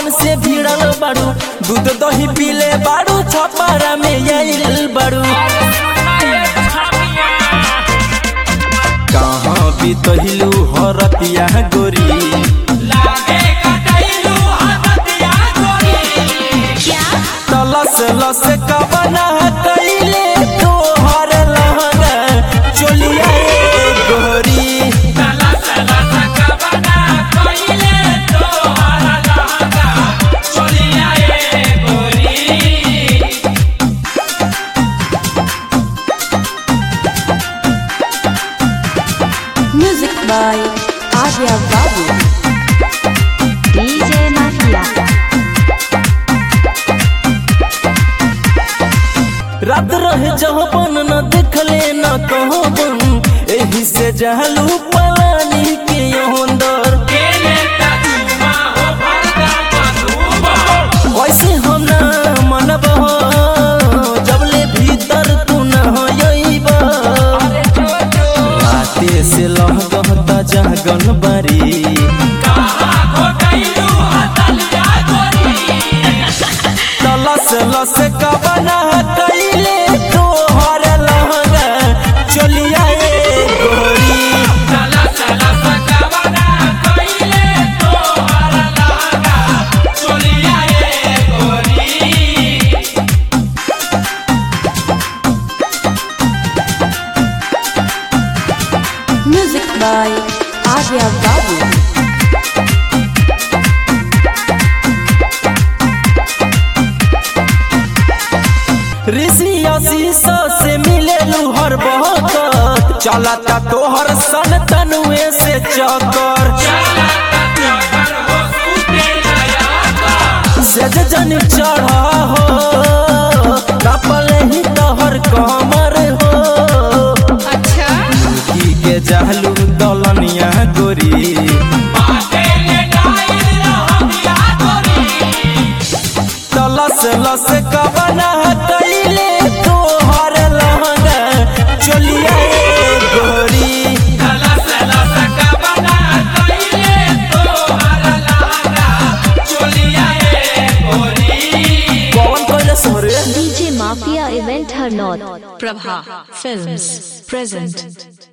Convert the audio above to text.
से भिड़ल बाड़ू दूध दही पीले बाड़ू छपारा में आइल बाड़ू कहाँ बितहिलू हरतिया गोरी तलस लस कबना कैले तोहर लहंगा चोलिया रे गोरी Music by Arya Babu. DJ Mafia. रात रहे जहबन न देखले न कहबन एही से जहलू पलानी के अंदर वैसे हम ना मनब जबले भीतर तू न अइब राते से लहगहता जहगन बारी तलस लस कबना कैले तोहर लहंगा चलिया ए गोरी Music by Arya Babu. ऋषि आशीष से मिले हर बहकत चलता तोहर सन तनुए से चकर सज जन चढ़ा हो कपल ही तोहर कमर हो की के जहलू दलनिया गोरी तलस लस कबना कैले तोहर लहंगा चलिया ए गोरी कौन कहले सोरे DJ Mafia Event Hernot. Prabha Films present